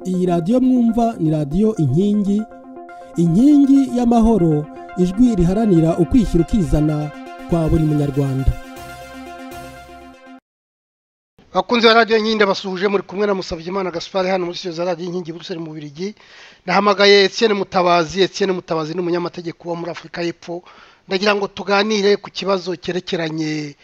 iyi radiyo mwumva ni radiyo inkingi inkingi y'amahoro ijwi riharanira ukwishyira ukizana kwa buri munyarwanda abakunzi ba radiyo inkingi ndabasuhuje muri kumwe na Musabyimana Gaspard hano muri studio za radiyo inkingi Buruseli mu Birigi nahamagaye Etienne Mutabazi Etienne Mutabazi ni umunyamategeko wo muri Afurika y'Epfo ndagira ngo tuganire ku kibazo cyerekeranye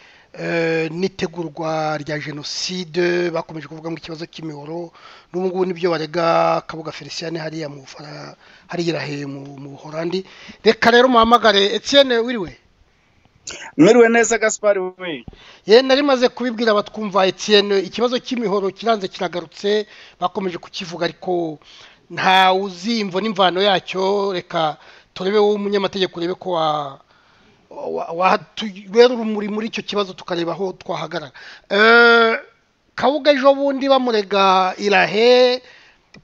n'itegurwa rya jenoside bakomeje kuvuga ngo ikibazo cy'imihoro n'ubu ngubu nibyo barega kabuga felicien hariya mu bufara hariya mu buhorandi reka rero muhamagare Etienne wiriwe mwiriwe neza gaspari we ye nari maze kubibwira batwumva Etienne ikibazo cy'imihoro kiranze kiragarutse bakomeje kukivuga ariko nta uzimvo n'imvano yacyo reka turebe wowe umunyamategeko urebe ko wa wahatubera urumuri muri icyo kibazo tukareba aho twahagarara kabuga ejo bundi bamurega irahe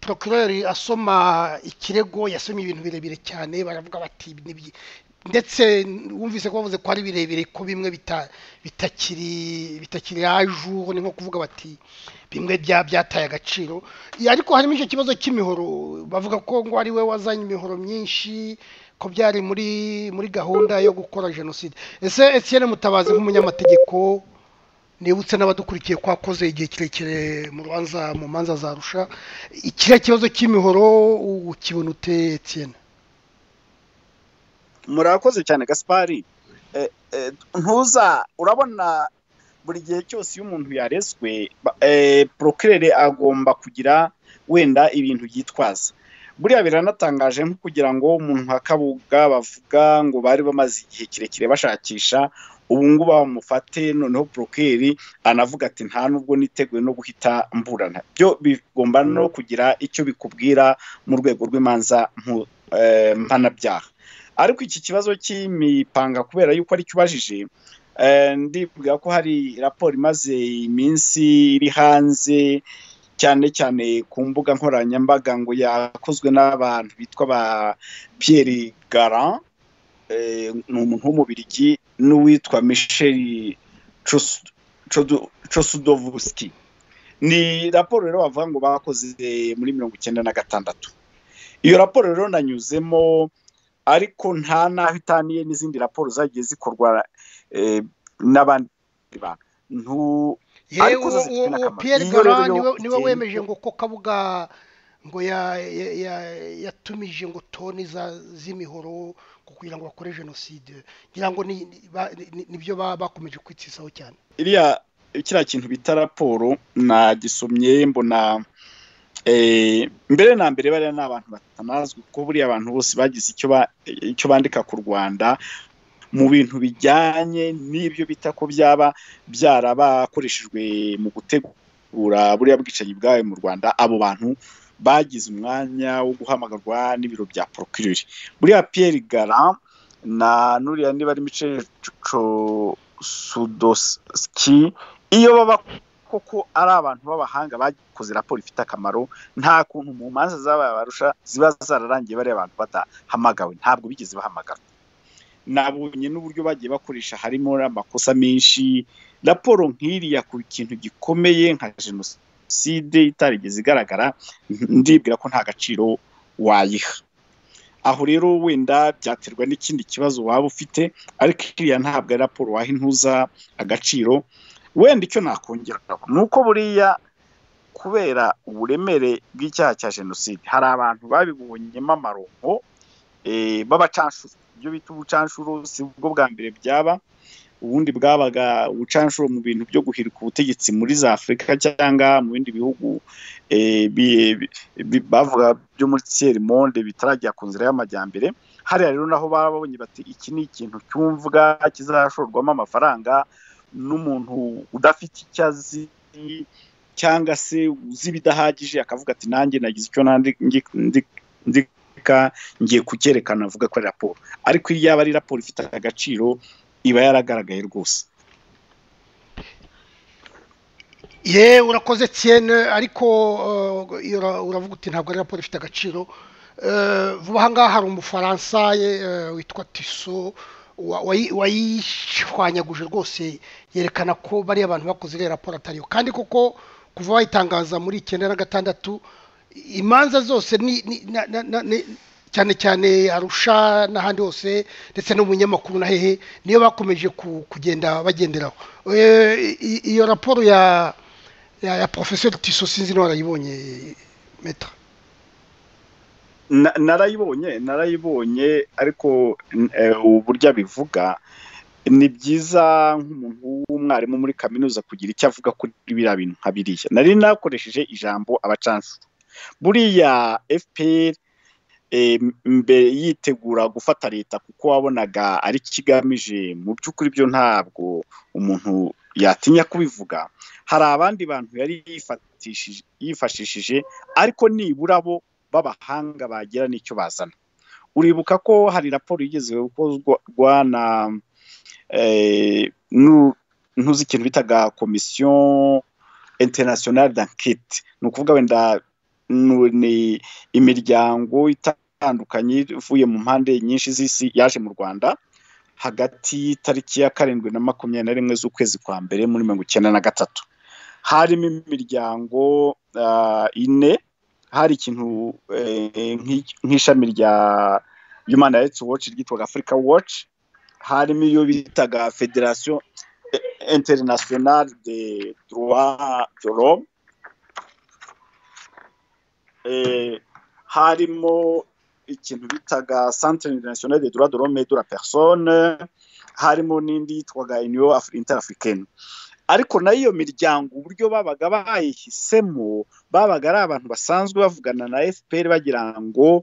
procureur asoma ikirego yasomye ibintu birebire cyane baravuga bati ndetse wumvise ko bavuze ko ari birebire ko bimwe bitakiri bitakiri ajuru ni nko kuvuga bati bimwe byataye agaciro ariko harimo icyo kibazo cy'imihoro bavuga ko ngo ari we wazanye imihoro myinshi ko byari muri muri gahunda yo gukora jenoside ese Etienne mutabazi nk'umunyamategeko nibutse n'abadukurikiye ko wakoze igihe kirekire mu rubanza mu manza zarusha ikiriya kibazo cy'imihoro ukibona ute Etienne murakoze cyane gaspari ntuza urabona buri gihe cyose iyo umuntu yarezwe porokirere agomba kugira wenda ibintu yitwaza buriya biranatangaje nko kugira ngo umuntu nka kabuga bavuga ngo bari bamaze igihe kirekire bashakisha ubu ngubu bamufate noneho porokeri anavuga ati nta nubwo niteguye no guhita mburana byo bigomba no kugira icyo bikubwira mu rwego rw'imanza mpanabyaha ariko iki kibazo cy'imipanga kubera yuko aricyo ubajije ndibwira ko hari raporo imaze iminsi iri hanze cyane cyane ku mbuga nkoranyambaga ngo yakozwe n'abantu bitwa ba Pierre Garan ni umuntu w'umubirigi n'uwitwa Michel Chosudovuski ni raporo rero bavuga ngo bakoze muri mirongo icyenda na gatandatu iyo raporo rero nanyuzemo ariko nta n'aho itaniye n'izindi raporo zagiye zikorwa n'abandi bantu uwo piyeri gora niwe wemeje ngo ko kabuga ngo yatumije ngo toni z'imihoro kugira ngo bakore jenoside ngira ngo nibyo bakomeje kwitsisaho cyane iriya kiriya kintu bita raporo nagisomye mbona mbere na mbere bariya ni abantu batanazwi kuko buriya abantu bose bagize icyo bandika ku rwanda mu bintu bijyanye n'ibyo bita ko byaba byarabakoreshejwe mu gutegura buriya bwicanyi bwawe mu rwanda abo bantu bagize umwanya wo guhamagarwa n'ibiro bya porokiriri buriya piyeri gara na nuriya niba ari mice sudoski iyo baba koko ari abantu b'abahanga bakoze raporo ifite akamaro nta kuntu mu manza z'ababarusha ziba zararangiye bariya abantu badahamagawe ntabwo bigeze bahamagara nabonye n'uburyo bagiye bakoresha harimo amakosa menshi raporo nk'iriya ku kintu gikomeye nka jenoside itarigeze igaragara ndibwira ko nta gaciro wayiha aho rero wenda byaterwa n'ikindi kibazo waba ufite ariko iriya ntabwo ari raporo waha intuza agaciro wenda icyo nakongeraho ni uko buriya kubera uburemere bw'icyaha cya jenoside hari abantu babibonyemo amaronko b'abacanshuro ibyo bita ubucanshuro si bwo bwa mbere byaba ubundi bwabaga ubucanshuro mu bintu byo guhirika ubutegetsi muri za afurika cyangwa mu bindi bihugu bavuga byo muri siyeri monde bitarajya ku nzira y'amajyambere hariya rero naho baba babonye bati iki ni ikintu cyumvwa kizashorwamo amafaranga n'umuntu udafite icyo azi cyangwa se uzi ibidahagije akavuga ati nanjye nagize icyo ndi ngiye kucyerekana avuga ko ari raporo ariko iyo yaba ari raporo ifite agaciro iba yaragaragaye rwose ye urakoze cyane ariko uravuga uti ntabwo ari raporo ifite agaciro vuba aha ngaha hari umufaransa witwa tiso wayishwanyaguje rwose yerekana ko bariya abantu bakoze iriya raporo atariyo kandi koko kuva wayitangaza muri icyenda na gatandatu imanza zose ni ni- na- na- na- ni- cyane cyane arusha n'ahandi hose ndetse n'umunyamakuru na hehe niyo bakomeje ku- kugenda bagenderaho Eh, i- iyo raporo ya ya, ya professeur tiso sinzi niba warayibonye meta Na- narayibonye narayibonye ariko n- eh, uburyo abivuga ni byiza nk'umuntu w'umwarimu muri kaminuza kugira icyo avuga kuri biriya bintu nka biriya nari nakoresheje ijambo abacanshuro buriya fpr eh, mbere yitegura gufata leta kuko wabonaga ari kigamije mu by'ukuri byo ntabwo umuntu yatinya kubivuga hari abandi bantu yari yifatishije- yifashishije ariko nibura bo b'abahanga bagira n'icyo bazana uribuka ko hari raporo igeze gukozwa na eh, nu- ntuzi ikintu bitaga komisiyo interinasiyonari dankete ni ukuvuga wenda nu- ni imiryango itandukanye ivuye mu mpande nyinshi z'isi yaje mu rwanda hagati y'itariki ya karindwi na makumyabiri na rimwe z'ukwezi kwa mbere muri mirongo icyenda na gatatu harimo imiryango ah, ine hari ikintu eh, nk'iki- nk'ishami rya human rights watch ryitwaga africa watch harimo iyo bitaga federation eh, internationale de droit de l'homme eh, harimo ikintu bitaga centre international de droit de l'homme et de la personne harimo n'indi yitwaga union Af- interafricaine ariko nayo iyo miryango uburyo babaga bayihisemo babaga ari abantu basanzwe bavugana na fpr bagira ngo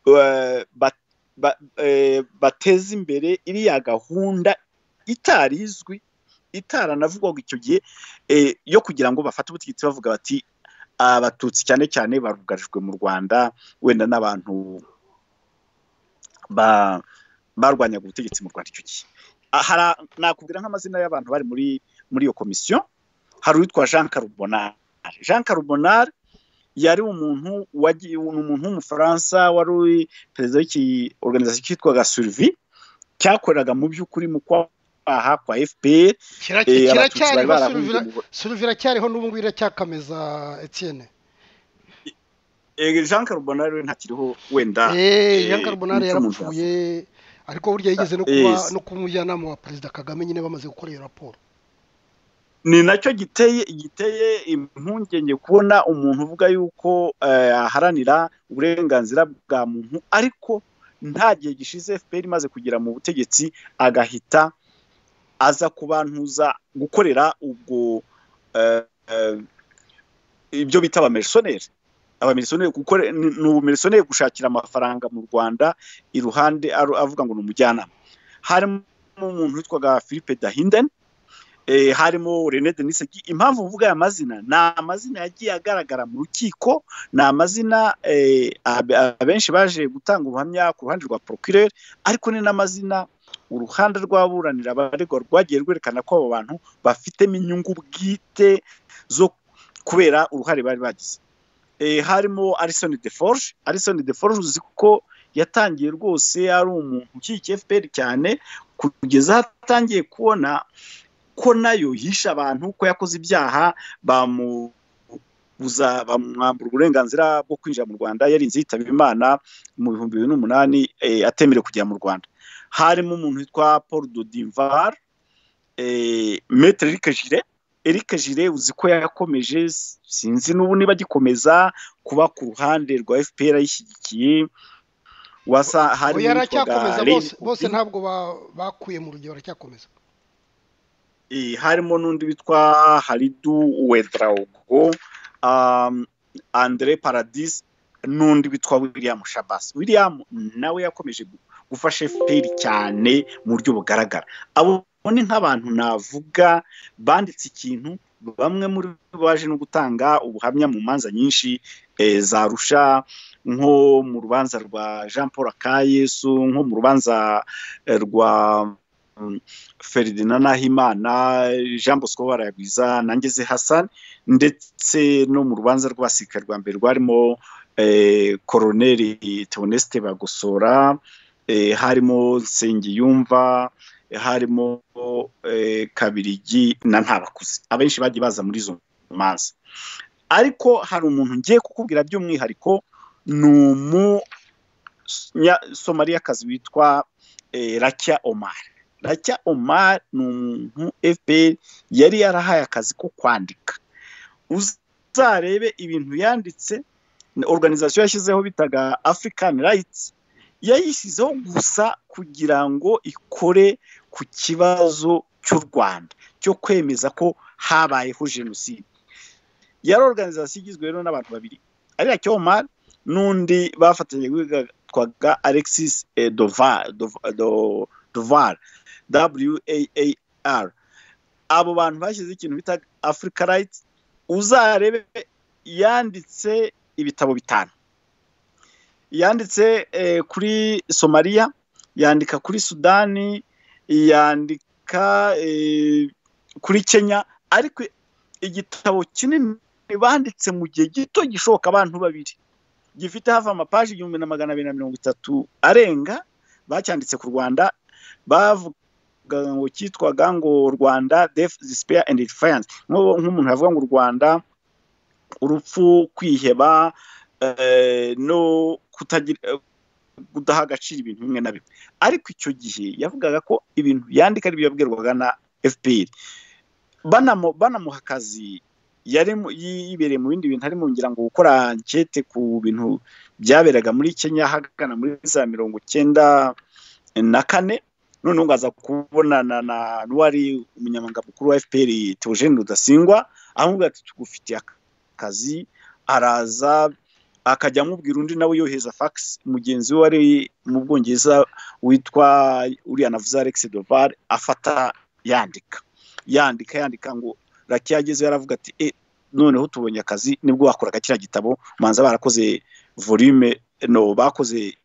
eh, ba- ba- eh, bateze imbere iriya gahunda itari izwi itaranavugwaga icyo gihe eh, yo kugira ngo bafate ubutegetsi bavuga bati abatutsi cyane cyane barugarijwe mu rwanda wenda n'abantu ba- barwanyaga ubutegetsi mu rwanda icyo gihe Ah, hari- nakubwira nk'amazina y'abantu bari muri muri iyo komisiyo hari uwitwa jean carubonari jean carubonari yari umuntu wagiye ni umuntu w'umufaransa wari uri perezida w'iki organization cyitwaga surivi cyakoreraga mu by'ukuri mu kwaha kwa fpr eh, abatutsi bari kiracyariho barahungiye suruvira mu Rwanda. cyariho n'ubu ngubu iracyakameza etienne Eh, jean carubonari we ntakiriho wenda Eh, eh, Jean Carbonari nicyo umuntu yarapfuye ariko burya yigeze no kuba Yes. no kuba umujyanama wa perezida kagame nyine bamaze gukora iyo raporo ni nacyo giteye giteye impungenge kubona umuntu uvuga yuko eh, aharanira uburenganzira bwa muntu ariko nta gihe gishize fpr imaze kugera mu butegetsi agahita aza kubantuza gukorera ubwo eh, eh, ibyo bita abamisiyoneri abamisiyoneri gukore- ni ni ubumisiyoneri gushakira amafaranga mu rwanda iruhande aru- avuga ngo ni umujyanama harimo umuntu witwaga philippe dahinden eh, harimo René Denisegi impamvu mvuga aya mazina ni amazina yagiye agaragara mu rukiko ni amazina eh, abe- abenshi baje gutanga ubuhamya ku ruhande rwa procureur ariko ni n'amazina uruhande rw'aburanira abaregwa rwagiye rwerekana ko abo bantu bafitemo inyungu bwite zo kubera uruhare bari bagize eh, harimo Alison Deforge Alison Deforge uzi ko yatangiye rwose ari umuntu ukikiye FPR cyane kugeza aho atangiye kubona ko nayo yishe abantu ko yakoze ibyaha bamubuza bamwambura uburenganzira bwo kwinjira mu rwanda yarinze yitaba imana mu bihumbi bibiri n'umunani eh, atemerewe kugera mu rwanda harimo umuntu witwa paul dodimvar eh, metre eric jire eric jire uzi ko yakomeje sinzi n'ubu niba agikomeza kuba ku ruhande rwa fpr ayishyigikiye wasa ubu harimo uwitwaga yaracyakomeza Ray bose bose Nkuti. ntabwo ba- bakuye mu rugero baracyakomeza Eh, harimo n'undi witwa haridu wedraugo um, andre paradis n'undi witwa william shabas william nawe yakomeje gu- gufasha fpr cyane mu buryo bugaragara abo ni nk'abantu navuga banditse ikintu bamwe muri bo baje no gutanga ubuhamya mu manza nyinshi eh, zarusha nko mu rubanza rwa jean paul akayesu nko mu rubanza eh, rwa mm, Ferdinand Nahimana, Jean Bosco Baragwiza na Ngeze Hassan ndetse no mu rubanza rw'abasirikare rwa mbere rwarimo eh, Koroneri Theoneste Bagosora eh, harimo Nsengiyumva eh, harimo eh, Kabirigi na Ntabakuze abenshi bagiye baza muri izo manza ariko hari umuntu ngiye kukubwira by'umwihariko ni umusomariyakazi witwa racya omar racya omar ni umuntu fpr yari yarahaye akazi ko kwandika uzarebe ibintu yanditse organization yashyizeho bitaga african rights yayishyizeho gusa kugira ngo ikore ku kibazo cy'u rwanda cyo kwemeza ko habayeho jenoside yari organization igizwe rero n'abantu babiri ariya cyomar n'undi bafatanya witwaga alexis dovar waar abo bantu bashyizeho ikintu bita africa rights uzarebe yanditse ibitabo bitanu yanditse kuri somaliya yandika kuri sudani yandika kuri kenya ariko igitabo kinini banditse mu gihe gito gishoboka abantu babiri gifite hafi amapaji igihumbi na magana abiri na mirongo itatu arenga bacyanditse ku rwanda bavuga ngo cyitwaga ngo rwanda death despair and defiance nk'umuntu yavuga ngo rwanda urupfu kwiheba no kudaha agaciro ibintu bimwe na bimwe ariko icyo gihe yavugaga ko ibintu yandika ari byo yabwirwaga na fpr banamuha akazi yibereye mu bindi bintu arimo ngira ngo gukora ankete ku bintu byaberaga muri kenya hagana muri za mirongo icyenda na kane noneho ngaza kubonana na n'uwari umunyamabanga mukuru wa fpr teogene rudasingwa amubwira ati tugufitiye akazi araza akajya amubwira undi nawe yohereza fagisi mugenzi we wari mu bwongereza witwa uriya navuze alex dovar afata yandika yandika yandika ngo rake yagezeho yaravuga ati e noneho tubonye akazi nibwo wakoraga kiriya gitabo manza barakoze volume no bakoze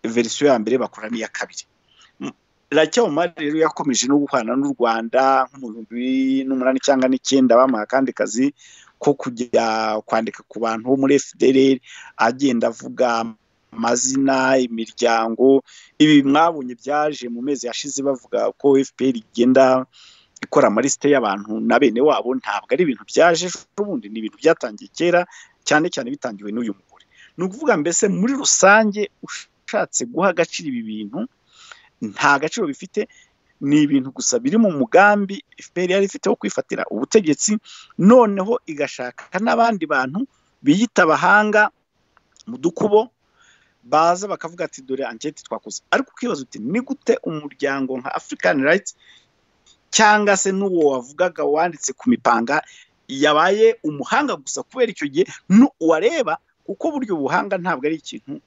verisiyo ya mbere bakora n'iya kabiri rake umari rero yakomeje no gukorana n'u rwanda nko mu bihumbi n'umunani cyangwa n'icyenda bamuha akandi kazi ko kujya kwandika ku bantu bo muri fdr agenda avuga amazina imiryango ibi mwabonye byaje mu mezi yashize bavuga ko fpr igenda ikora amaliste y'abantu na bene wabo ntabwo ari ibintu byaje ubundi ni ibintu byatangiye kera cyane cyane bitangiwe n'uyu mugore ni ukuvuga mbese muri rusange ushatse guha agaciro ibi bintu nta gaciro bifite ni ibintu gusa biri mu mugambi fpr yari ifite wo kwifatira ubutegetsi noneho igashaka n'abandi bantu biyita abahanga mu dukubo baza bakavuga ati dore anketi twakoze ariko ukibaza uti ni gute umuryango nka african rights cyangwa se n'uwo wavugaga wanditse ku mipanga yabaye umuhanga gusa kubera icyo gihe wareba kuko buryo buhanga ntabwo ari ikintu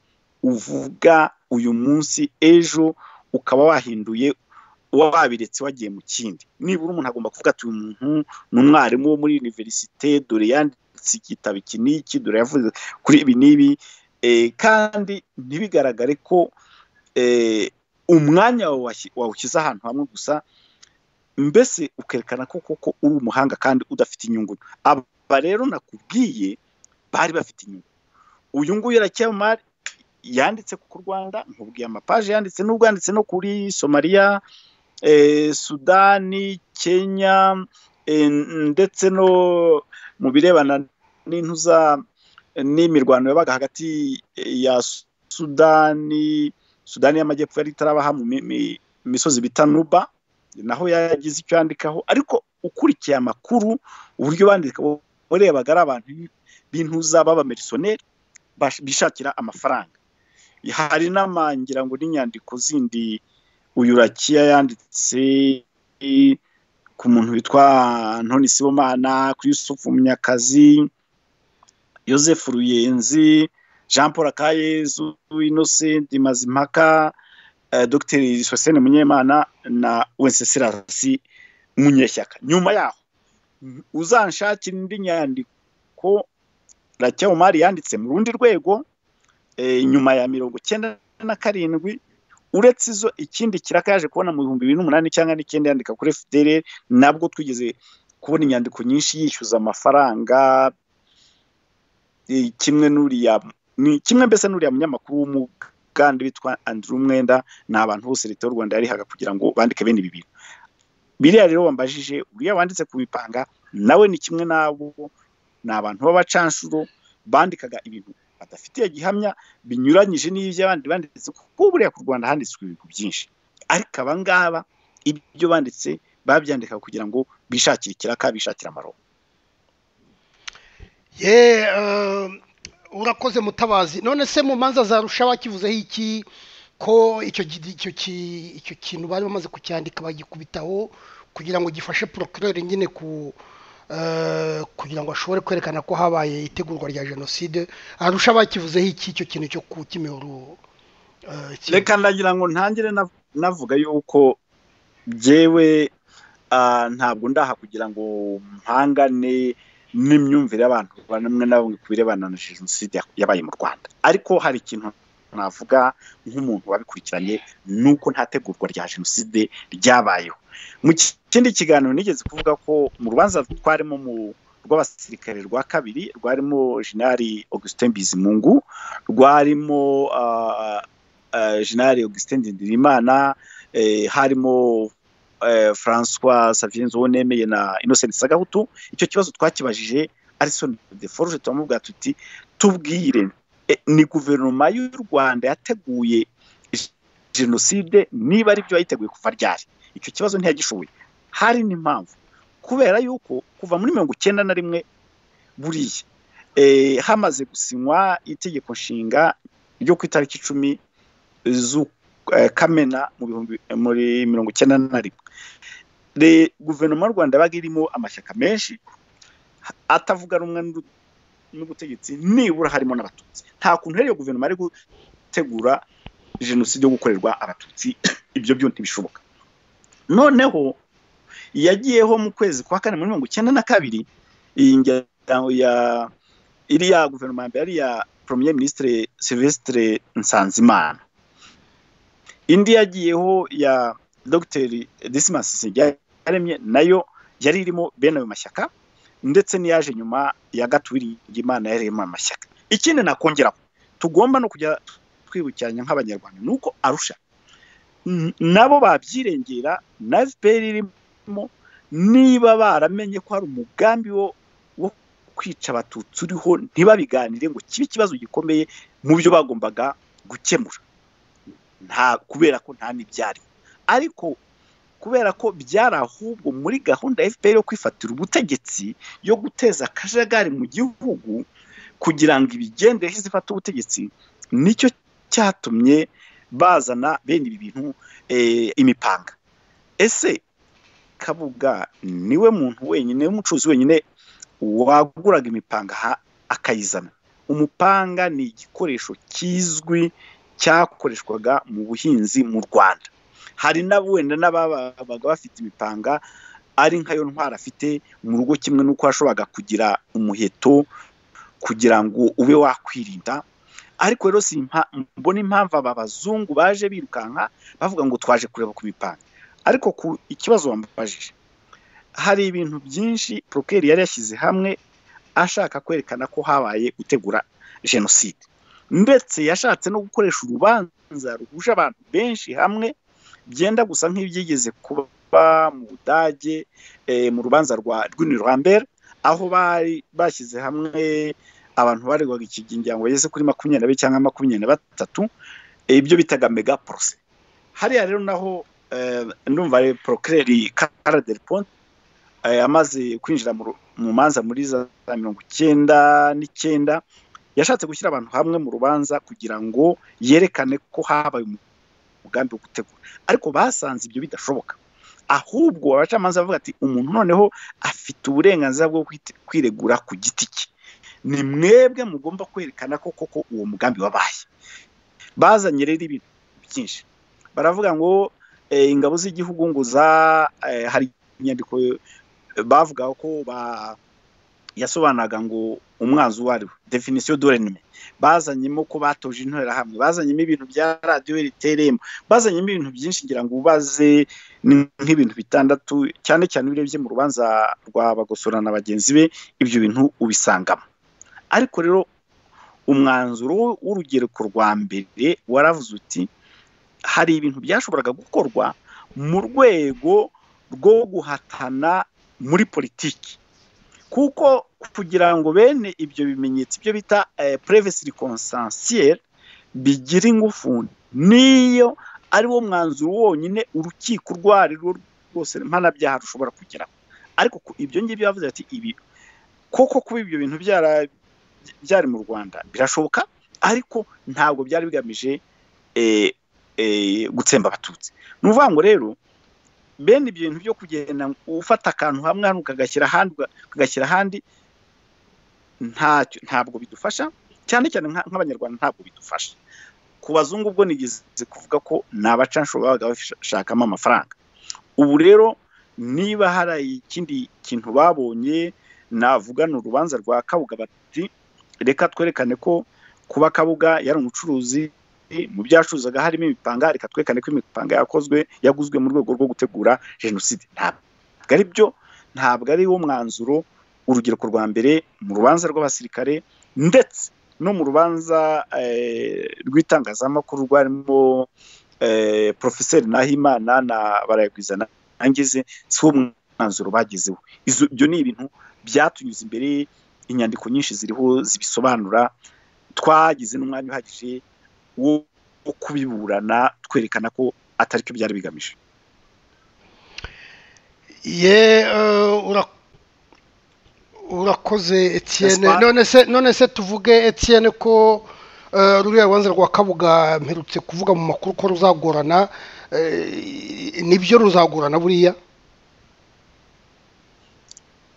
uvuga uyu munsi ejo ukaba wahinduye wabiretse wagiye mu kindi nibura umuntu agomba kuvuga ati uyu muntu ni umwarimu wo muri univerisite dore yanditse igitabo iki n'iki dore yavuze kuri ibi n'ibi kandi ntibigaragare ko umwanya wawushyize ahantu hamwe gusa mbese ukerekana ko koko uri umuhanga kandi udafite inyungu aba rero nakubwiye bari bafite inyungu uyu nguyu aracyamari yanditse ku rwanda nkubwiye amapaje yanditse n'ubwo yanditse no kuri somaliya sudani kenya ndetse no mu birebana n'intuza n'imirwano yabaga hagati ya sudani sudani y'amajyepfo yari itarabaha mu misozi bita nuba naho yagize icyo yandikaho ariko ukurikiye amakuru uburyo bandika urebaga ari abantu b'intuza b'abamirisoneri bishakira amafaranga hari n'amangira ngo n'inyandiko zindi uyu rakiya yanditse ku muntu witwa antoni sibomana kuri yusufu munyakazi joseph ruyenzi jean paul akayezu innocent mazimpaka dogiteri sosiyene munyemana na wenceselasi munyeshyaka nyuma yaho uzanshakira indi nyandiko racya umari yanditse mu rundi rwego nyuma ya mirongo icyenda na karindwi uretse izo ikindi kiraka yaje kubona mu bihumbi bibiri n'umunani cyangwa n'icyenda yandika kuri fdr nabwo twigeze kubona inyandiko nyinshi yishyuza amafaranga kimwe n'uriya kimwe mbese n'uriya munyamakuru w'umuga kandi bitwa Andrew Mwenda ni abantu bose leta y'u Rwanda yarihaga kugira ngo bandike bene ibi bintu biriya rero wambajije uriya wanditse ku bipanga nawe ni kimwe n'abo ni abantu b'abacanshuro bandikaga ibintu badafitiye gihamya binyuranyije n'iby'abandi banditse kuko buriya ku rwanda handitswe ibintu byinshi ariko aba ngaba ibyo banditse babyandika kugira ngo bishakire ikiraka bishakire amaronko ye urakoze mutabazi none se mu manza zarusha bakivuzeho iki ko icyo kintu bari bamaze kucyandika bagikubitaho kugira ngo gifashe porokirori nyine ku kugira ngo ashobore kwerekana ko habaye itegurwa rya jenoside arusha bakivuzeho iki icyo kintu cyo ku kimihoro reka ndagira ngo ntangire navuga yuko byewe ntabwo ndaha kugira ngo mpangane n'imyumvire y'abantu bamwe na bamwe ku birebana na jenoside yabaye mu rwanda ariko hari ikintu navuga nk'umuntu wabikurikiranye ni uko nta tegurwa rya jenoside ryabayeho mu kindi kiganiro nigeze kuvuga ko mu rubanza twarimo mu rw'abasirikare rwa kabiri rwarimo jenali augustin bizimungu rwarimo jenali augustin ndirimana harimo francois savien nzobonemeye na innocent sagahutu icyo kibazo twakibajije arison de forge turamubwira tuti tubwire ni guverinoma y'u rwanda yateguye jenoside niba ari byo yayiteguye kuva ryari icyo kibazo ntiyagishoboye hari n'impamvu kubera yuko kuva muri mirongo icyenda na rimwe buriya hamaze gusinywa itegeko nshinga ryo ku itariki icumi kamena muri mirongo icyenda na rimwe guverinoma y'u rwanda yabaga irimo amashyaka menshi atavuga rumwe n'ubutegetsi nibura harimo n'abatutsi nta kuntu rero guverinoma ari gutegura jenoside yo gukorerwa abatutsi ibyo byo ntibishoboka noneho yagiyeho mu kwezi kwa kane muri mirongo icyenda na kabiri iyi ngano ya iriya guverinoma ya mbere ariya premier ministre Silvestre Nsanzimana indi yagiyeho ya Dr Dismas Nsengiyaremye nayo yari irimo bene ayo mashyaka ndetse n'iyaje nyuma ya gatuwiri imana yari irimo amashyaka ikindi nakongeraho tugomba no kujya twibukiranya nk'abanyarwanda ni uko arusha nabo babyirengera na fpr irimo niba baramenye ko hari umugambi wo kwica abatutsi uriho ntibabiganire ngo kibe ikibazo gikomeye mu byo bagombaga gukemura nta kubera ko nta n'ibyari ariko kubera ko byari ahubwo muri gahunda ya fpr yo kwifatira ubutegetsi yo guteza akajagari mu gihugu kugira ngo ibigendere zifata ubutegetsi nicyo cyatumye bazana bene ibi bintu imipanga ese kabuga niwe muntu wenyine w'umucuruzi wenyine waguraga imipanga akayizana umupanga ni igikoresho kizwi cyakoreshwaga mu buhinzi mu rwanda hari n'abo wenda n'ababaga bafite imipanga ari nkayo ntwara afite mu rugo kimwe n'uko washoboraga kugira umuheto kugira ngo ube wakwirinda ariko rero si mbona impamvu aba bazungu baje birukanka bavuga ngo twaje kureba ku mipanga ariko ku ikibazo wamubajije hari ibintu byinshi porokeri yari yashyize hamwe ashaka kwerekana ko habaye gutegura jenoside ndetse yashatse no gukoresha urubanza ruhuje abantu benshi hamwe byenda gusa nk'ibyigeze kuba mu budage mu rubanza rwa rw'inirambere aho bari bashyize hamwe abantu baregwaga ikigingira ngo bageze kuri makumyabiri cyangwa makumyabiri na batatu ibyo bitaga mega porose hariya rero naho ndumva porokireri kara del ponte amaze kwinjira mu manza muri za mirongo icyenda n'icyenda yashatse gushyira abantu hamwe mu rubanza kugira ngo yerekane ko habaye umugambi wo gutegura ariko basanze ibyo bidashoboka ahubwo abacamanza bavuga ati umuntu noneho afite uburenganzira bwo kwiregura ku giti cye ni mwebwe mugomba kwerekana ko koko uwo mugambi wabaye bazanye rero ibintu byinshi baravuga ngo ingabo z'igihugu ngo za hari inyandiko bavuga ko yasobanuraga ngo umwanzi uwo ari we definisiyo dorenime bazanyemo ko batoje interahamwe bazanyemo ibintu bya radiyo riteremo bazanyemo ibintu byinshi ngira ngo ubaze nk'ibintu bitandatu cyane cyane urebye mu rubanza rwa bagosora na bagenzi be ibyo bintu ubisangamo ariko rero umwanzuro w'urugereko rwa mbere waravuze uti hari ibintu byashoboraga gukorwa mu rwego rwo guhatana muri politiki kuko kugira ngo bene ibyo bimenyetso ibyo bita purevesi konsansiyeri bigira ingufu niyo ari wo mwanzuro wonyine urukiko urwo ari rwo rwose mpanabyaha rushobora kugeraho ariko ibyo ngibyo bavuze ati ibi koko kuba ibyo bintu byari mu rwanda birashoboka ariko ntabwo byari bigamije gutsemba abatutsi ni ukuvuga ngo rero bene ibyo bintu byo kugenda ufata akantu hamwe hano ukagashyira ahandi ukagashyira ahandi ntacyo ntabwo bidufasha cyane cyane nk'abanyarwanda ntabwo bidufasha ku bazungu ubwo nigeze kuvuga ko ni abacansho babaga bashakamo amafaranga ubu rero niba hari ikindi kintu babonye navuga ni urubanza rwa kabuga bati reka twerekane ko kuba kabuga yari umucuruzi mu byacuruzaga harimo imipanga reka twerekane ko imipanga yakozwe yaguzwe mu rwego rwo gutegura jenoside ntabwo ari byo ntabwo ari wo mwanzuro urubyiruko rwa mbere mu rubanza rw'abasirikare ndetse no mu rubanza rw'itangazamakuru rwarimo porofeseri nahimana na barayagwizana angize si wo mwanzuro bagezeho ibyo ni ibintu byatunyuze imbere inyandiko nyinshi ziriho zibisobanura twagize n'umwanya uhagije wo kubiburana twerekana ko atari cyo byari bigamije ye urakoze etiyene none se tuvuge etiyene ko ruriya rubanza rwa kabuga mperutse kuvuga mu makuru ko ruzagorana nibyo ruzagorana buriya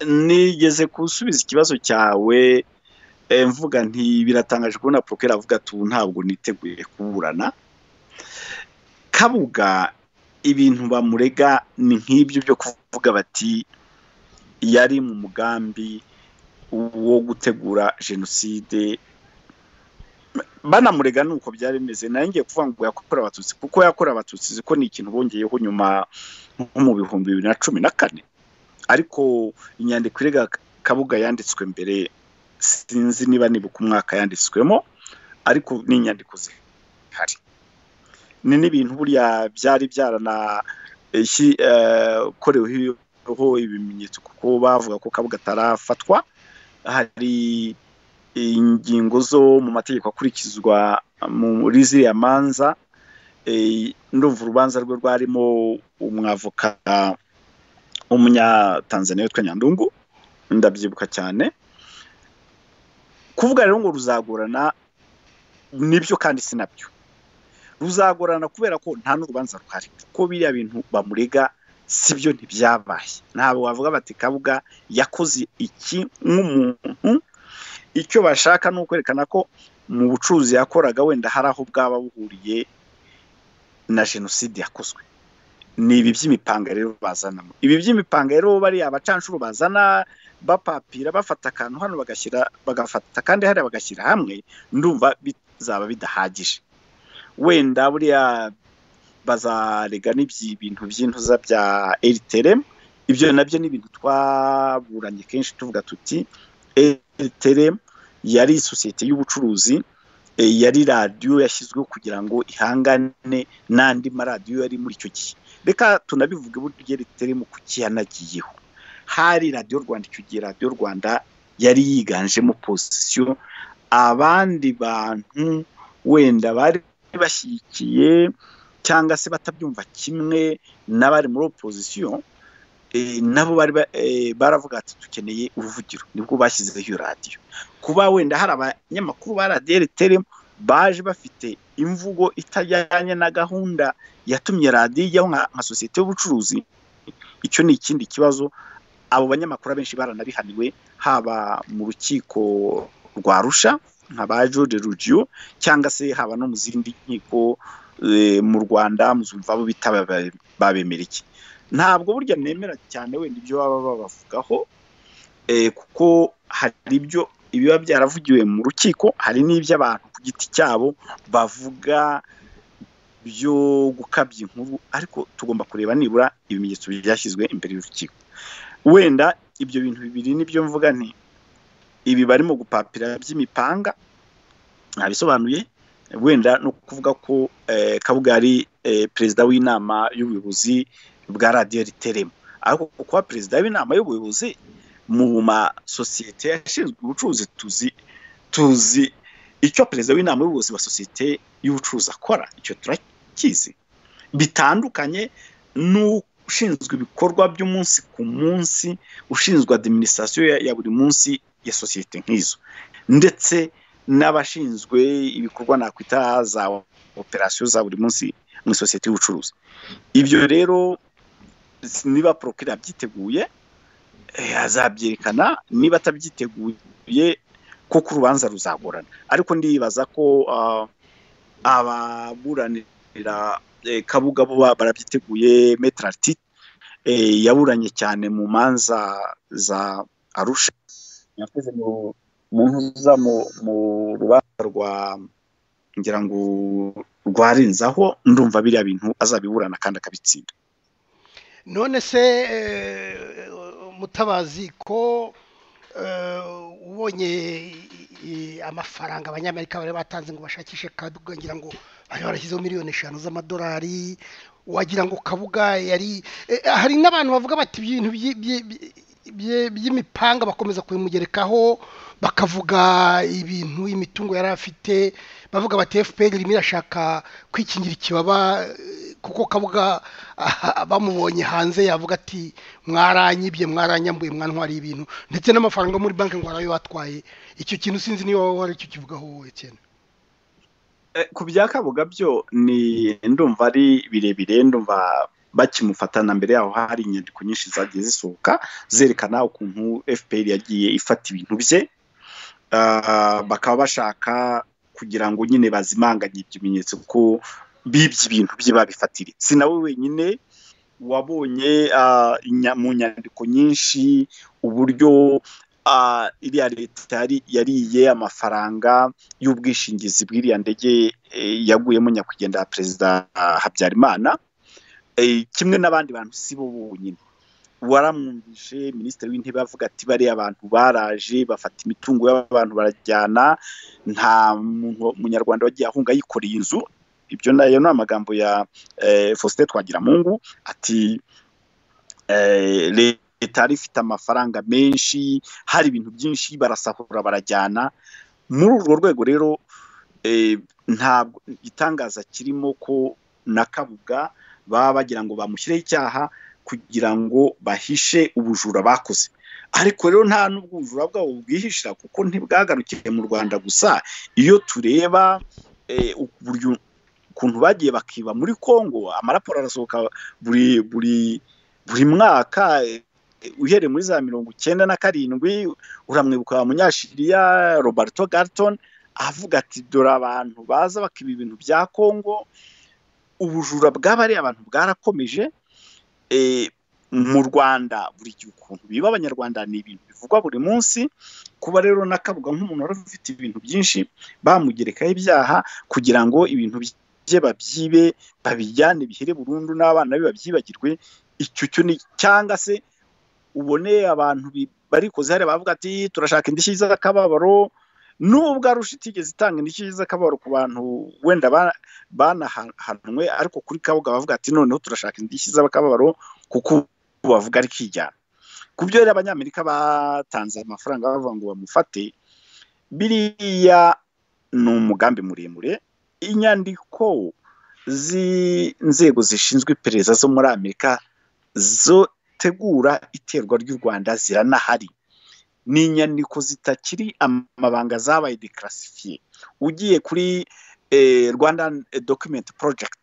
nigeze gusubiza ikibazo cyawe mvuga nti biratangaje kubona porokera avuga ati ubu ntabwo niteguye kuburana kabuga ibintu bamurega ni nk'ibyo byo kuvuga bati yari mu mugambi wo gutegura jenoside banamurega ni uko byari bimeze ngiye kuvuga ngo yakorera abatutsi kuko yakorera abatutsi ko ni ikintu bongeyeho nyuma nko mu bihumbi bibiri na cumi na kane ariko inyandiko irega kabuga yanditswe mbere sinzi niba nibuka umwaka yanditswemo ariko ni inyandiko zihari ni n'ibintu buriya byari byaranakoreweho ibimenyetso kuko bavuga ko kabuga atarafatwa hari ingingo zo mu mategeko akurikizwa muri ziriya manza ndumva urubanza rwe rwarimo umwavoka w'umunyatanzaniya witwa nyandungu ndabyibuka cyane kuvuga rero ngo ruzagorana nibyo kandi si nabyo ruzagorana kubera ko nta n'urubanza ruhari kuko biriya bintu bamurega si byo ntibyabaye ntabwo wavuga bati kabuga yakoze iki nk'umuntu icyo bashaka ni ukwerekana ko mu bucuruzi yakoraga wenda hari aho bwaba buhuriye na jenoside yakozwe ni ibi by'imipanga rero bazanamo ibi by'imipanga rero bariya abacanshuro bazana bapapira bafata akantu hano bagashyira bagafata kandi hariya bagashyira hamwe ndumva bizaba bidahagije wenda buriya bazarega n'ibyo bintu by'intuza bya eriteremu ibyo nabyo ni ibintu twaburanye kenshi tuvuga tuti eriteremu yari isosiyete y'ubucuruzi yari radiyo yashyizweho kugira ngo ihangane n'andi maradiyo yari muri icyo gihe reka tunabivuge buryo eriteremu kuki yanagiyeho hari radiyo rwanda icyo gihe radiyo rwanda yari yiganjemo posisiyo abandi bantu wenda bari bashyigikiye cyangwa se batabyumva kimwe n'abari muri opozisiyo nabo bari baravuga ati dukeneye uruvugiro nibwo bashyizeho iyo radiyo kuba wenda hari abanyamakuru ba radiyo eritere baje bafite imvugo itajyanye na gahunda yatumye radiyo ijyaho nka sosiyete y'ubucuruzi icyo ni ikindi kibazo abo banyamakuru abenshi baranabihaniwe haba mu rukiko rwa rusha nka ba George rugiyo cyangwa se haba no mu zindi nkiko mu rwanda muzumva abo bita babemera iki ntabwo burya nemera cyane wenda ibyo baba babavugaho kuko hari ibyo ibiba byaravugiwe mu rukiko hari n'iby'abantu ku giti cyabo bavuga byo gukabya inkuru ariko tugomba kureba nibura ibimenyetso byashyizwe imbere y'urukiko wenda ibyo bintu bibiri nibyo mvuga nti ibi barimo gupapira by'imipanga ntabisobanuye wenda no kuvuga ko kabuga yari perezida w'inama y'ubuyobozi bwa radiyo riteremo ariko kuba perezida w'inama y'ubuyobozi mu masosiyete yashinzwe ubucuruzi tuzi tuzi icyo perezida w'inama y'ubuyobozi wa sosiyete y'ubucuruzi akora icyo turakizi bitandukanye n'ushinzwe ibikorwa by'umunsi ku munsi ushinzwe adiminisitirasiyo ya- ya buri munsi ya sosiyete nk'izo ndetse n'abashinzwe ibikorwa nakwita za operasiyo za buri munsi mu isosiyete y'ubucuruzi ibyo rero niba porokira abyiteguye eh, azabyerekana niba atabyiteguye kuko urubanza ruzagorana ariko ndibaza ko ah, ababuranira eh, kabuga bo ba- barabyiteguye metra artite yaburanye cyane mu manza za arusha yakoze mu mu ntuza mu mu rubanza rwa ngira ngo rwarenzaho ndumva biriya bintu azabiburana kandi akabitsinda none se eh, mutabazi ko eh, ubonye i- i- amafaranga abanyamerika bari batanze ngo bashakishe kabuga ngira ngo bari barashyizeho miliyoni eshanu z'amadolari wagira ngo kabuga yari eh, hari n'abantu bavuga bati ibintu byi- byi- byi- bye- by'imipanga bakomeza kubimugerekaho bakavuga ibintu imitungo yari afite bavuga bati fpr irimo irashaka kwikingira ikibaba eh, kuko kabuga aha, bamubonye hanze yavuga ati mwaranyibye mwaranyambuye mwantwara ibintu ndetse n'amafaranga yo muri banki ngo arayo batwaye icyo kintu sinzi niba wari icyo kivugaho wowe cyane Eh, ku bya kabuga byo ni ndumva ari birebire ndumva bakimufatana mbere yaho hari inyandiko nyinshi zagiye zisohoka zerekana ukuntu fpr yagiye ifata ibintu bye Ah, bakaba bashaka kugira ngo nyine bazimanganye ibimenyetso ko bibye ibintu bye babifatire si nawe wenyine wabonye ah, inya- mu nyandiko nyinshi uburyo ah, iriya leta yari- yariye amafaranga y'ubwishingizi bw'iriya ndege eh, yaguyemo nyakwigendera perezida ah, habyarimana Eh, kimwe n'abandi bantu si bo bonyine waramwumvise minisitiri w'intebe avuga ati bariya abantu baraje bafata imitungo y'abantu barajyana nta muntu munyarwanda wagiye ahunga yikoreye inzu ibyo nayo ni amagambo ya eh, faustin twagiramungu ati eh, leta yari ifite amafaranga menshi hari ibintu byinshi barasahura barajyana muri urwo rwego rero eh, ntabwo igitangaza kirimo ko na kabuga baba bagira ngo bamushyireho icyaha kugira ngo bahishe ubujura bakoze ariko rero nta n'ubwo ubujura bwabo bwihishira kuko ntibwagarukiye mu rwanda gusa iyo tureba eh, uburyo ukuntu bagiye bakiba muri congo amaraporo arasohoka buri buri buri mwaka eh, uhereye muri za mirongo icyenda na karindwi uramwibuka wa munyashiriya roberto garton avuga ati dore abantu baza bakiba ibintu bya congo ubujura bw'abariya abantu bwarakomeje eh, mu rwanda buri gihe ukuntu biba abanyarwanda ni ibintu bivugwa buri munsi kuba rero n'akabuga nk'umuntu wari ufite ibintu byinshi bamugerekaho ibyaha kugira ngo ibintu bye babyibe babijyane bihere burundu n'abana be babyibagirwe icyo cyo ni cyangwa se ubone abantu bi- barikoze hariya bavuga ati turashaka indishyi z'akababaro nubwo arusha itigeze itanga indishyi z'akababaro ku bantu wenda ba- banahanwe ariko kuri kabuga bavuga ati noneho turashaka indishyi z'akababaro kuko ubu bavuga ari kijyana ku byo rero abanyamerika batanze amafaranga bavuga ngo bamufate biriya ni umugambi muremure inyandiko z'inzego zishinzwe iperereza zo muri amerika zotegura iterwa ry'u rwanda ziranahari ni inyandiko zitakiri amabanga zabaye dekarasifiye ugiye kuri eh, rwanda document project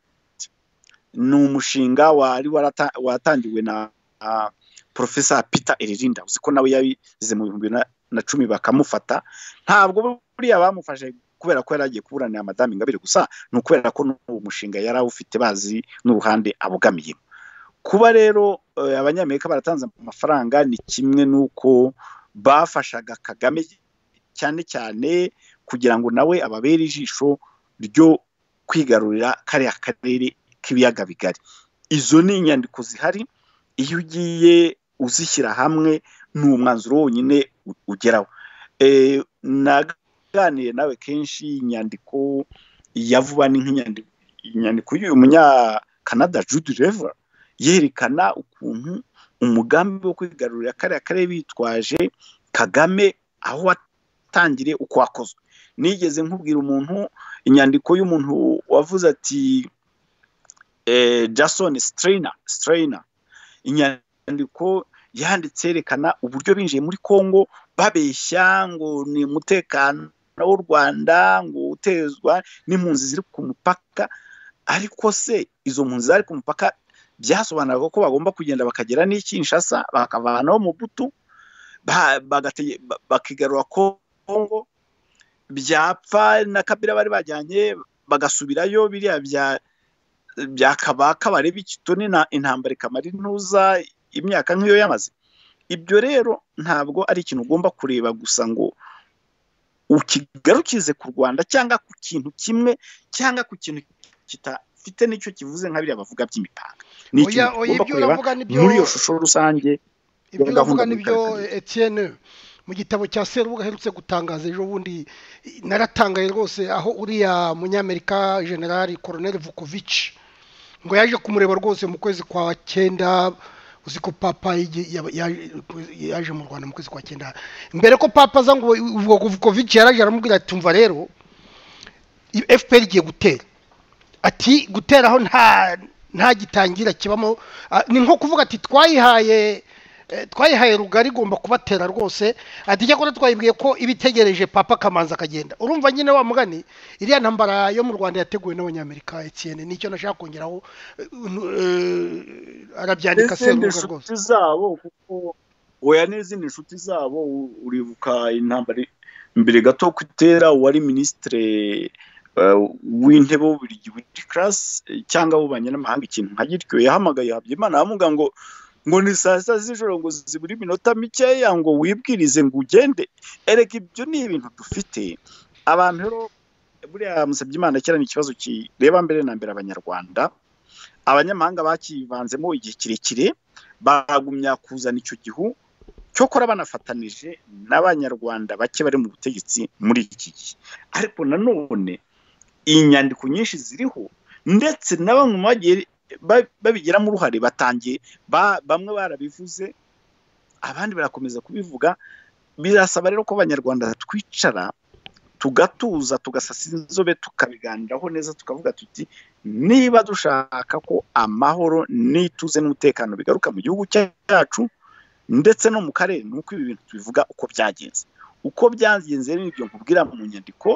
ni umushinga wari warata- watangiwe na ah, profesa peter eririnda uzi ko nawe yabize mu bihumbi na- na cumi bakamufata ntabwo buriya bamufashe kubera ko yari agiye kuburanira madamu ingabire gusa ni ukubera ko n'uwo mushinga yari awufite bazi n'uruhande abogamiyemo kuba rero eh, abanyamerika baratanze amafaranga ni kimwe n'uko bafashaga kagame cyane cyane kugira ngo nawe ababere ijisho ryo kwigarurira kariya karere k'ibiyaga bigari izo ni inyandiko zihari iyo ugiye uzishyira hamwe ni umwanzuro wonyine u- ugeraho e, naganiriye nawe kenshi inyandiko ya vuba ni nk'inyandiko inyandiko y'uyu munyakanada jude rever yerekana ukuntu umugambi wo kwigarurira kariya karere bitwaje kagame aho watangiriye uko wakozwe nigeze nkubwira umuntu inyandiko y'umuntu wavuze ati jason strayner strayner inyandiko yanditse yerekana uburyo binjiye muri congo babeshya ngo ni umutekano w'u rwanda ngo utezwa n'impunzi ziri ku mupaka ariko se izo mpunzi zari ku mupaka byasobanuraga ko bagomba kugenda bakagera n'ikinshasa bakavanaho mu butu bakigarura kongo byapfa na kabira bari bajyanye bagasubirayo biriya bya byakabaka bareba ikitoni na intambara ikamara intuza imyaka nk'iyo yamaze ibyo rero ntabwo ari ikintu ugomba kureba gusa ngo ukigarukize ku rwanda cyangwa ku kintu kimwe cyangwa ku kintu kitafite n'icyo kivuze nka biriya bavuga by'imipaka ni ikintu tugomba kureba muri iyo shusho rusange ibyo uravuga nibyo etiyene mu gitabo cya serubuga aherutse gutangaza ejo bundi naratangaye rwose aho uriya munyamerika generali koroneli vukovici ngo yaje kumureba rwose mu kwezi kwa cyenda uzi ko papa yaje mu rwanda mu kwezi kwa cyenda mbere ko papa aza ngo vukovici yaraje aramubwira ati tumva rero fpr igiye gutera ati gutera aho nta gitangira kibamo ni nko kuvuga ati twayihaye twayihaye rugari igomba kubatera rwose ati cyakora twayibwiye ko iba itegereje papa kamanza akagenda urumva nyine wa mugani iriya ntambara yo mu rwanda yateguwe n'abanyamerika etiyene nicyo nashaka kongeraho arabyandika serubuga rwose inshuti zabo kuko oya n'izindi nshuti zabo uribuka intambara mbere gato ko itera uwari minisitire w'intebe w'ububirigi witiri karasi cyangwa w'ububanyi n'amahanga ikintu nka gityo yahamagaye habyimana aramubwira ngo ngo ni saa sita z'ijoro ngo zibura iminota mikeya ngo wibwirize ngo ugende erega ibyo ni ibintu dufite abantu rero buriya musabye imana kera ni ikibazo kireba mbere na mbere abanyarwanda abanyamahanga bakivanzemo igihe kirekire bagumya kuzana icyo gihu cyokora banafatanije n'abanyarwanda bake bari mu butegetsi muri iki gihe ariko nanone inyandiko nyinshi ziriho ndetse na bamwe mu bagiye babigiramo uruhare batangiye bamwe barabivuze abandi barakomeza kubivuga birasaba rero ko abanyarwanda twicara tugatuza tugasasa inzobe tukabiganiraho neza tukavuga tuti niba dushaka ko amahoro n'ituze n'umutekano bigaruka mu gihugu cyacu ndetse no mu karere ni uko ibi bintu tubivuga uko byagenze uko byagenze n'ibyo nkubwira mu nyandiko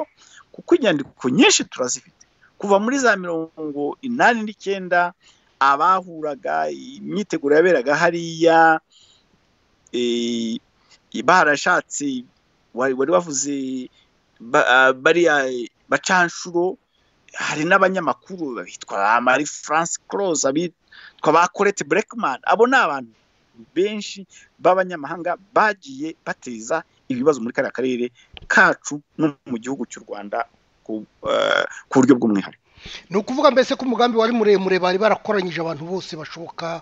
kuko inyandiko nyinshi turazifite kuva muri za mirongo inani n'icyenda abahuraga imyiteguro yaberaga hariya barashatse wari wavuze bariya bacanshuro hari n'abanyamakuru bitwa mari france close abitwa ba colette blackman abo ni abantu benshi b'abanyamahanga bagiye bateza ibibazo muri kariya karere kacu no mu gihugu cy'u rwanda ku buryo bw'umwihariko ni ukuvuga mbese ko umugambi wari muremure bari barakoranyije abantu bose bashoboka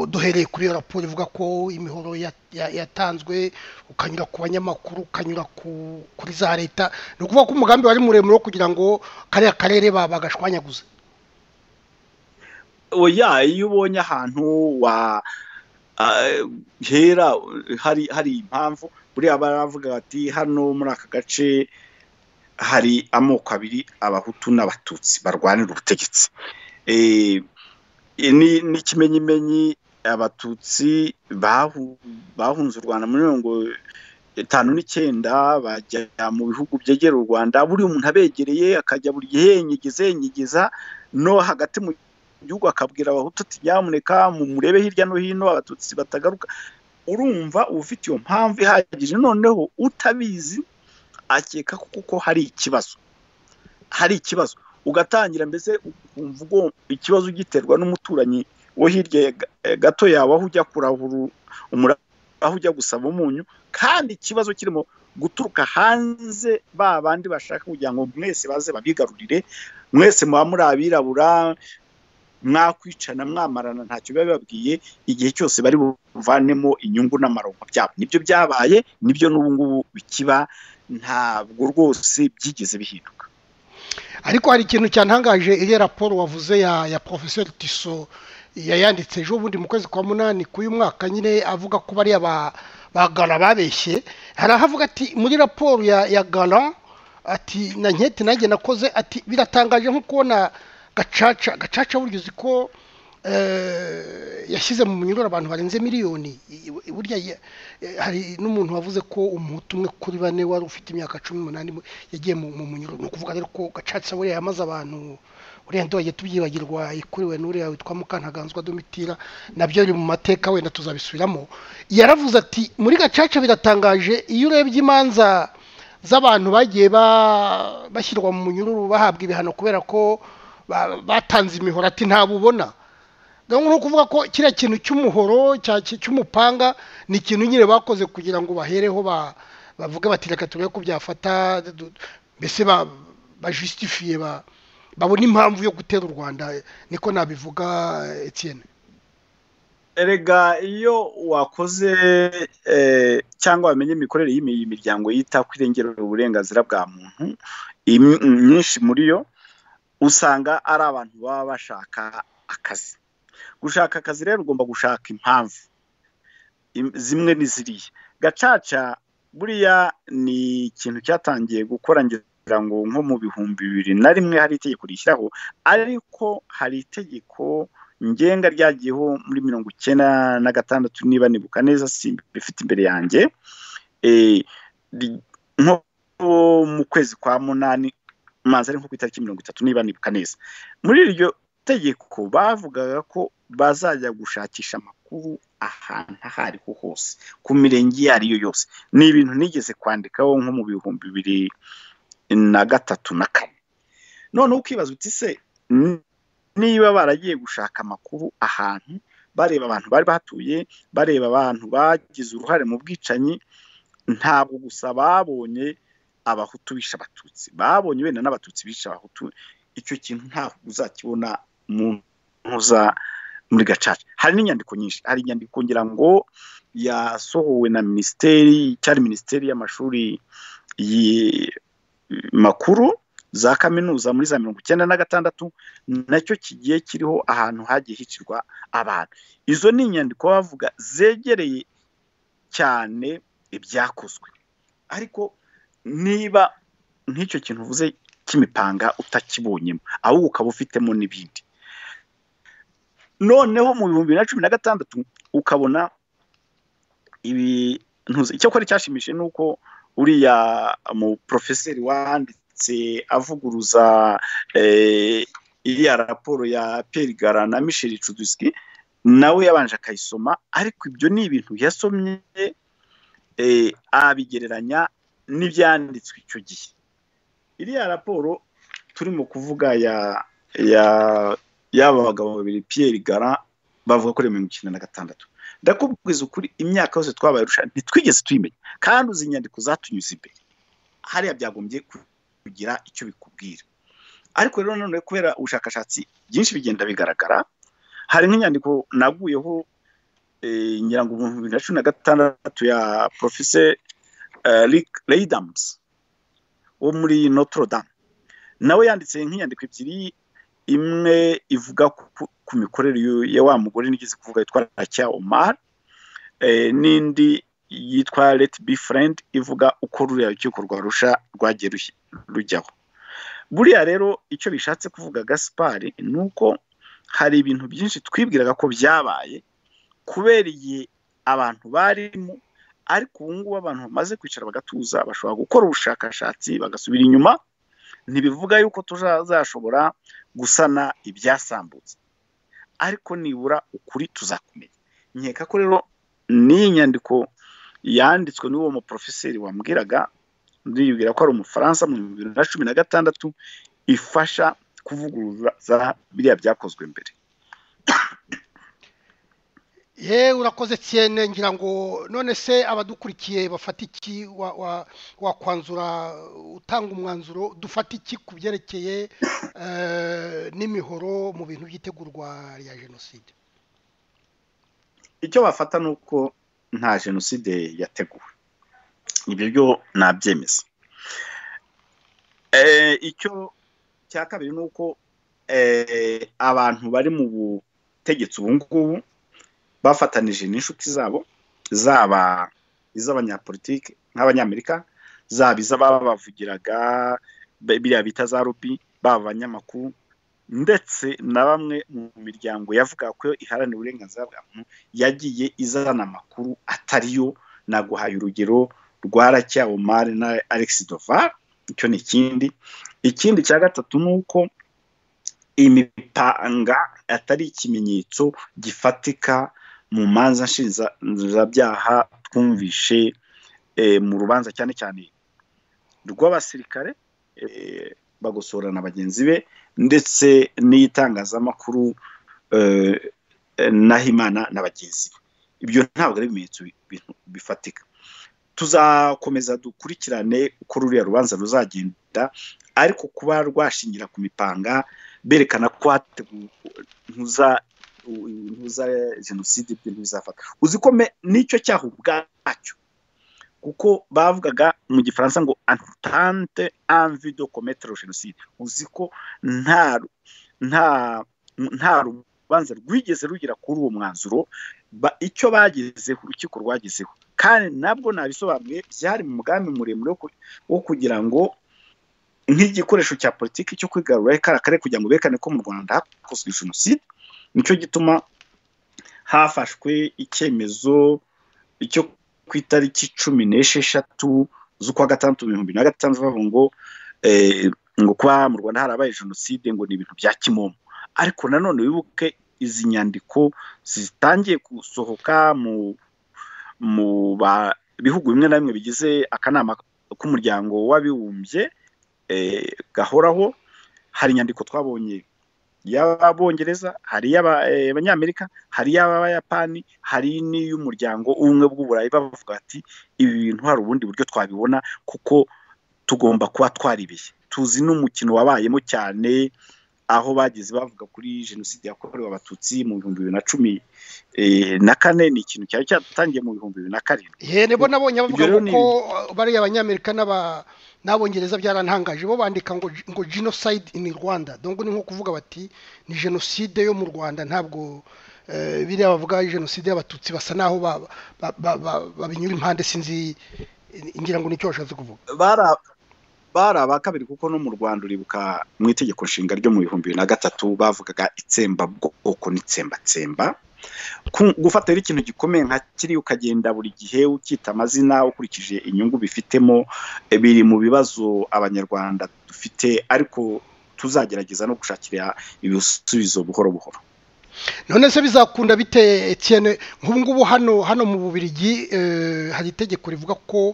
duhereye kuri iyo raporo ivuga ko imihoro yatanzwe ukanyura ku banyamakuru ukanyura kuri za leta ni ukuvuga ko umugambi wari muremure wo kugira ngo kariya karere bagashwanyaguze oya iyo ubonye ahantu hera hari impamvu buriya baravuga bati hano muri aka gace hari amoko abiri abahutu n'abatutsi barwanira ubutegetsi ni ikimenyimenyi abatutsi bahunze u rwanda muri mirongo itanu n'icyenda bajya mu bihugu byegera u rwanda buri muntu abegereye akajya buri gihe yenyegeza yenyegeza no hagati mu gihugu akabwira abahutu ati nyamuneka mu murebe hirya no hino abatutsi batagaruka urumva uba ufite iyo mpamvu ihagije noneho utabizi akeka kuko hari ikibazo hari ikibazo ugatangira mbese ukumva ubwo ikibazo ugiterwa n'umuturanyi wo hirya gato yawe aho ujya kurahura aho ujya gusaba umunyu kandi ikibazo kirimo guturuka hanze ba bandi bashaka kugira ngo mwese baze babigarurire mwese muba muri abirabura mwakwicana mwamarana ntacyo biba bibabwiye igihe cyose bari buvanemo inyungu n'amaronko byabo nibyo byabaye nibyo n'ubu ngubu bikiba ntabwo rwose byigeze bihinduka ariko hari ikintu cyantangaje iriya raporo wavuze ya ya porofeseri tiso yayanditse ejo bundi mu kwezi kwa munani k'uyu mwaka nyine avuga ko bariya ba ba gana babeshye hari aho avuga ati muri raporo ya ya gana ati na nketi nanjye nakoze ati biratangaje nko kubona gacaca gacaca burya uzi ko eh, yashyize mu munyururu abantu barenze miliyoni I- i- burya ye- eh, hari n'umuntu wavuze ko umuhutu umwe kuri bane wari ufite imyaka cumi n'umunani mu- yagiye mu mu munyururu ni ukuvuga rero ko gacaca buriya yamaze abantu uriya ndongeye tubyibagirwa ikuriwe n'uriya witwa mukantaganzwa domitira nabyo biri mu mateka wenda tuzabisubiramo yaravuze ati muri gacaca biratangaje iyo urebye imanza z'abantu bagiye ba- bashyirwa mu munyururu bahabwa ibihano kubera ko ba- batanze imihoro ati ntabwo ubona rero ni ukuvuga ko kiriya kintu cy'umuhoro cya- cy- cy'umupanga ni ikintu nyine bakoze kugira ngo bahereho ba- bavuge bati reka turebe ko byafata du- mbese ba- bajusitifiye ba- babona impamvu yo gutera u rwanda niko nabivuga etiyene erega iyo wakoze eh, cyangwa wamenye imikorere y'iyi miryango yita ku irengero uburenganzira bwa muntu imi- myinshi muri yo usanga ari abantu baba bashaka akazi gushaka akazi rero ugomba gushaka impamvu Im- zimwe ni ziriya gacaca buriya ni ikintu cyatangiye gukora ngira ngo nko mu bihumbi bibiri na rimwe hari itegeko rishyiraho ariko hari itegeko ngenga ryagiyeho muri mirongo icyenda na gatandatu niba nibuka neza si bifite imbere yanjye Eh, ri- nko mu kwezi kwa munani manza ari nko ku itariki mirongo itatu niba nibuka neza muri iryo tegeko bavugaga ko bazajya gushakisha amakuru ahantu aho ariho hose ku mirenge iyo ari yo yose ni ibintu nigeze kwandikaho nko mu bihumbi bibiri na gatatu na kane noneho ukibaza uti se niba baragiye gushaka amakuru ahantu bareba abantu bari batuye bareba abantu bagize uruhare mu bwicanyi ntabwo gusa babonye abahutu bishe abatutsi babonye wenda n'abatutsi bishe abahutu icyo kintu ntabwo uzakibona mu ntuza muri gacaca hari n'inyandiko nyinshi hari inyandiko ngira ngo yasohowe na minisiteri cyari minisiteri y'amashuri yi- makuru za kaminuza muri za mirongo icyenda na gatandatu nacyo kigiye kiriho ahantu hagiye hicirwa abantu izo ni inyandiko bavuga zegereye cyane ibyakozwe ariko niba nk'icyo kintu uvuze cy'imipanga utakibonyemo ahubwo ukaba ufitemo n'ibindi noneho mu bihumbi bibiri na cumi na gatandatu ukabona ibintu icyakora cyashimishije ni uko uriya mu porofeseri wanditse avuguruza eh, iriya raporo ya Pierre Gara na Michel Chuduski nawe yabanje akayisoma ariko ibyo ni ibintu yasomye eh, abigereranya n'ibyanditswe icyo gihe iriya raporo turimo kuvuga ya ya y'aba bagabo babiri Pierre Gara bavuga kuri mirongo icyenda na gatandatu ndakubwiza ukuri imyaka yose twabayarusha ntitwigeze tuyimenya kandi uzi inyandiko zatunyuze imbere hariya byagombye kugira icyo bikubwira ariko rero none kubera ubushakashatsi byinshi bigenda bigaragara hari nk'inyandiko naguyeho eh, ngira ngo ibihumbi bibiri na cumi na gatandatu ya profese eh, Rick Leidams wo muri Notre Dame nawe yanditse nk'inyandiko ebyiri imwe ivuga ku, ku mikorere y'u- ya wa mugore nigeze kuvuga yitwa Rakia Omar eh, n'indi yitwa Let Be Friend ivuga uko ruriya rukiko rwa rusha rwagiye ruhi- rujyaho buriya rero icyo bishatse kuvuga gasipari ni uko hari ibintu byinshi twibwiraga ko byabaye kubera igihe abantu barimo ariko ubu ngubu abantu bamaze kwicara bagatuza bashobora gukora ubushakashatsi bagasubira inyuma ntibivuga yuko tuzashobora gusana ibyasambutse ariko nibura ukuri tuzakumenya nkeka ko rero n'iyi nyandiko yanditswe n'uwo muporofeseri wambwiraga ndibwira ko ari umufaransa mu bihumbi bibiri na cumi na gatandatu ifasha kuvuguruza biriya byakozwe mbere ye urakoze cyane ngira ngo none se abadukurikiye bafata iki wa- wa- wakwanzura utanga umwanzuro dufata iki ku byerekeye eh, n'imihoro mu bintu by'itegurwa rya jenoside icyo bafata ni uko nta jenoside yateguwe ibyo byo nabyemeza Eh, icyo cya kabiri ni uko eh, abantu bari mu bu- butegetsi ubu ngubu bafatanije n'inshuti zabo zaba iz'abanyapolitike nk'abanyamerika zaba iz'ababavugiraga biriya bita za rubi baba abanyamakuru ndetse na bamwe mu miryango yavuga ko iharanira uburenganzira bwa muntu yagiye izana amakuru atari yo naguhaye urugero rwa rakiya omari na alex dovar icyo ni ikindi ikindi cya gatatu ni uko imipanga atari ikimenyetso gifatika mu manza nshinzabyaha twumvishe mu rubanza cyane cyane rw'abasirikare bagosora na bagenzi be ndetse n'itangazamakuru n'ahimana na bagenzi be ibyo ntabwo ari ibimenyetso bifatika tuzakomeza dukurikirane uko ruriya rubanza ruzagenda ariko kuba rwashingira ku mipanga berekana ko ntuza ntuza jenoside ibyo ntibizafata uzi ko nicyo cyaha ubwacyo kuko bavugaga mu gifaransa ngo entente envi de commettre jenoside uzi ko nta nta nta rubanza rwigeze rugira kuri uwo mwanzuro icyo bagezeho urukiko rwagezeho kandi nabwo nabisobanuye byari mu mugambi muremure wo kugira ngo nk'igikoresho cya politiki cyo kwigarurira kariya karere kugira ngo berekane ko mu rwanda hakozwe jenoside nicyo gituma hafashwe icyemezo cyo ku itariki cumi n'esheshatu z'ukwa gatandatu ibihumbi na gatanu bavuga ngo ngo kuba mu rwanda harabaye jenoside ngo ni ibintu bya kimomo ariko nanone wibuke izi nyandiko zitangiye gusohoka mu mu bihugu bimwe na bimwe bigize akanama k'umuryango w'abibumbye gahoraho hari inyandiko twabonye y'abongereza hari iy'abanyamerika hari iy'abayapani hari n'iy'umuryango ubumwe bw'uburayi bavuga ati ibi bintu hari ubundi buryo twabibona kuko tugomba kuba twaribeshye tuzi n'umukino wabayemo cyane aho bageze bavuga kuri jenoside yakorewe abatutsi mu bihumbi bibiri na cumi na kane ni ikintu cyari cyatangiye mu bihumbi bibiri na karindwi yego bo nabonye bavuga ko bariya abanyamerika n'abongereza byarantangaje bo bandika ngo ngo jenoside ini rwanda dongo ni nko kuvuga bati ni jenoside yo mu rwanda ntabwo biriya bavuga jenoside y'abatutsi basa naho babinyura impande sinzi ngira ngo nicyo bashatse kuvuga bari aba kabiri kuko no mu rwanda uribuka mu itegeko nshinga ryo mu bihumbi bibiri na gatatu bavugaga itsembabwoko n'itsembatsemba gufatiraho ikintu gikomeye nka kiri ukagenda buri gihe ukita amazina ukurikije inyungu bifitemo biri mu bibazo abanyarwanda dufite ariko tuzagerageza no gushakira ibisubizo buhoro buhoro none se bizakunda bite etiyene nk'ubu ngubu hano hano mu bubirigi hari itegeko rivuga ko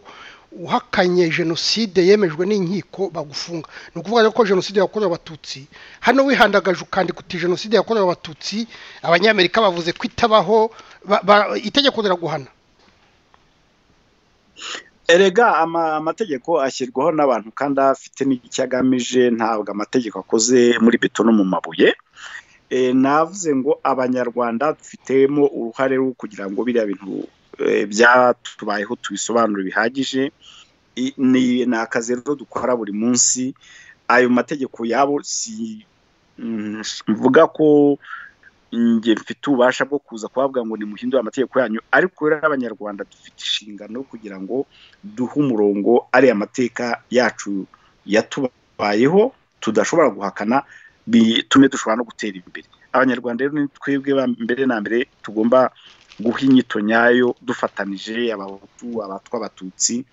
uhakanye jenoside yemejwe n'inkiko bagufunga ni ukuvuga ko jenoside yakorewe abatutsi hano wihandagaje ukandika uti jenoside yakorewe abatutsi abanyamerika bavuze ko itabaho itegeko riraguhana erega amategeko ashyirwaho n'abantu kandi afite n'icyo agamije ntabwo amategeko akoze muri beto no mu mabuye navuze ngo abanyarwanda dufitemo uruhare rwo kugira ngo biriya bintu byatubayeho tubisobanure bihagije ni akazi rero dukora buri munsi ayo mategeko yabo si mvuga ko njye mfite ububasha bwo kuza kuhabwa ngo nimuhindure amategeko yanyu ariko rero abanyarwanda dufite inshingano kugira ngo duhe umurongo ariya amateka yacu yatubayeho tudashobora guhakana bitume dushobora no gutera imbere abanyarwanda rero ni twebwe mbere na mbere tugomba guha inyito nyayo dufatanije abahutu abatwa abatutsi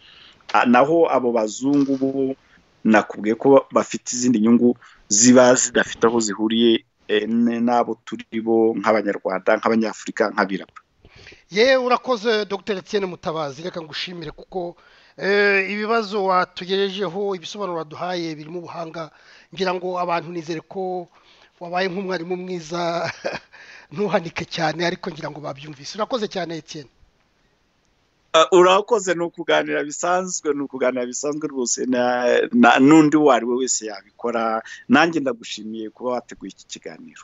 naho abo bazungu bo nakubwiye ko bafite izindi nyungu ziba zidafite aho zihuriye n'abo turi bo nk'abanyarwanda nk'abanyafurika nk'abirabura yewe urakoze dr etienne mutabazi reka ngushimire kuko ibibazo watugejejeho ibisobanuro waduhaye birimo ubuhanga ngira ngo abantu nizere ko wabaye nk'umwarimu mwiza ntuhanike cyane ariko ngira ngo babyumvise urakoze cyane Etienne urakoze ni ukuganira bisanzwe ni ukuganira bisanzwe rwose n'undi uwo ari we wese yabikora nanjye ndagushimiye kuba wateguye iki kiganiro